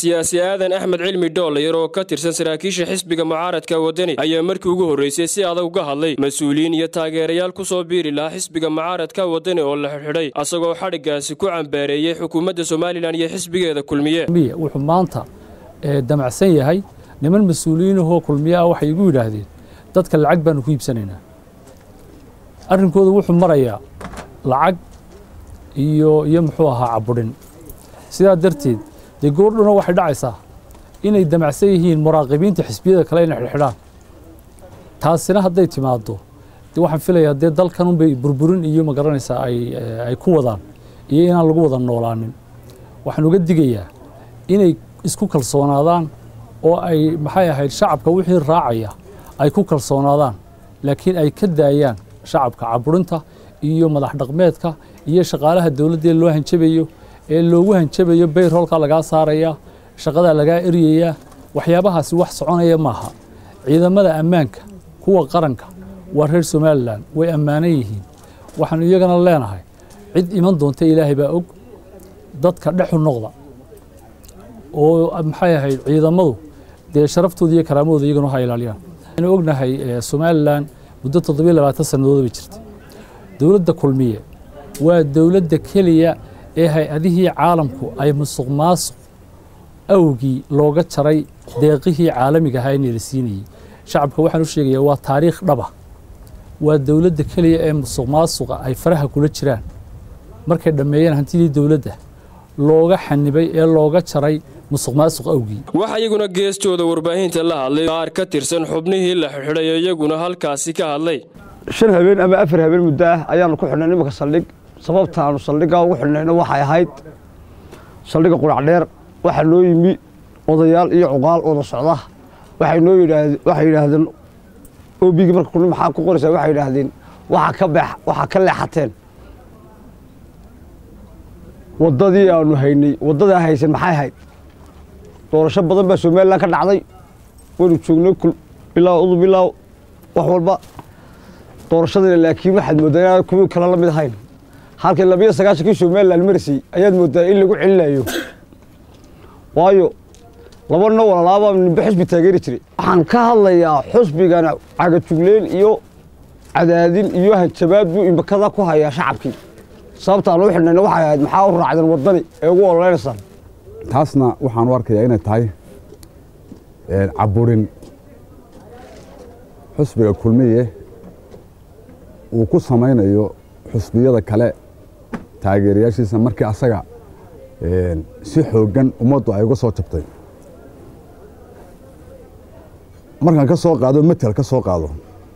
siyaasi aadan axmed cilmi dhoolayar oo ka tirsan saraakiisha xisbiga mucaaradka wadani ayaa markii ugu horreysay si adag uga hadlay mas-uuliyiin iyo taageerayaal ku soo biiri lahaa xisbiga mucaaradka wadani oo la xidhxidhay asagoo xadhiggaasi ku cambaareeyey xukuumadda somalilan iyo xisbigeeda kulmiye wuxuu maanta damacsan yahay niman mas-uuliyiinahoo kulmiye ah waxay igu yidhaahdeen dadka lacag baanu ku iibsanaynaa arrinkooda wuxuu marayaa lacag iyo iyo muxuu ahaa caburin sidaa darteed dee goordhuna waxay dhacaysaa inay damacsan yihiin muraaqibiinta xisbiyada kale inay xidhxidhaan taasina hadday timaaddo de waxaan filayaa dee dalkan unbay burburin iyo ma garanaysaa ay ay ku wadaan iyo inaan lagu wada noolaanin waxaan uga digayaa inay isku kalsoonaadaan oo ay maxay ahayd shacabka wixii raacaya ay ku kalsoonaadaan laakiin ay ka daayaan shacabka caburinta iyo madax dhaqmeedka iyo shaqaalaha dowladdee loo hanjabayo ee loogu hanjabayo bayroolka lagaa saaraya shaqadaa lagaa eryayaa waxyaabahaasi wax soconaya maaha ciidamada ammaanka kuwa qaranka waa reer somalilan way ammaanan yihiin waxaanu iyagana leenahay cid iman doonta ilaahay baa og dadka dhexu noqda oo maxay ahayd ciidamadu dee sharaftooda iyo karaamadooda iyagana ha ilaaliyaan waxaynu ognahay somalilan muddo toddobiyo labaatan sannadood bay jirtay dowladda kulmiye waa dowladda keliya ee hay-adihii caalamku ay musuq maasuq awgii looga jaray deeqihii caalamiga ahaa inay la siinayey shacabka waxaan u sheegayaa waa taariikh dhaba waa dowladda keliya ee musuq maasuqa ay faraha kula jiraan markay dhammeeyeen hantidii dowladda looga xanibay ee looga jaray musuq maasuq awgii waxaa iyaguna geestooda warbaahinta la hadlay qaar ka tirsan xubnihii la xidxidhay oo iyaguna halkaasi ka hadlay shan habeen ama afar habeen muddo ah ayaanu ku xidhnay nimanka saldhig sababta aanu saldhiggaa ugu xidhnayna waxay ahayd saldhigga quracdheer waxaa noo yimi odayaal iyo cuqaal wada socda waxay noo yidhaahd waxay yidhaahdeen obigii marka kulmi maxaa ku qoraysaa waxay yidhaahdeen waxaa ka beex waxaa ka leexateen waddadii aanu haynay waddadaa haysan maxay ahayd doorasho badan baa somalilan ka dhacday waynu joognay bilaa udu bilaa wax walba doorashadana laakiin waxaad mooddaa inaan kuwii kale la mid ahayn halkii labiyo sagaashankii somalilan marisay ayaad mooddaa in lagu celinayo waayo laba no walalaabaa nimbe xusbi taageeri jiray waxaan ka hadlayaa xusbigana cagajugleyn iyo cadaadin iyo hanjabaad buu imbakada ku hayaa shacabkii sababtaan u xidhnayna waxay ahayd maxaa u raacdeen waddani ee ugu ololeynaysaan taasna waxaan u arkayaa inay tahay caburin xusbiga kulmiye uu ku samaynayo xusbiyada kale taageerayaashiisa markii asaga si xooggan ummaddu ay uga soo jabtay markaan ka soo qaado metel ka soo qaado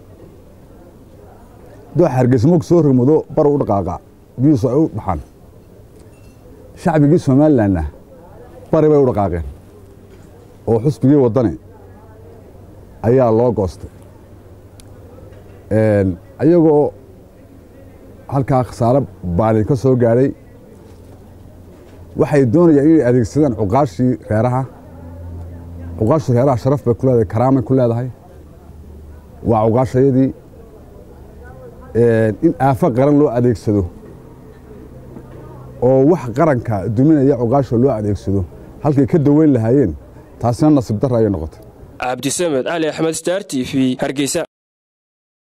doo hargeysmoog soo rogmado bar u dhaqaaqa biyuusu ay u baxaan shacbigii somalilanna bari bay u dhaqaaqeen oo xusbigii waddani ayaa loo goostay ayagoo halkaa khasaaro baalin ka soo gaadhay waxay doonayaan inay adeegsadaan cuqaashii reeraha cuqaashii reeraha sharaf bay ku leedahay karaamay ku leedahay waa cuqaashayadii in aafo qaran loo adeegsado oo wax qaranka duminaya cuqaasha loo adeegsado halkay ka daweyn lahaayeen taasina nasiib darra ayay noqotay cabdisamed cali axmed star t v hargeysa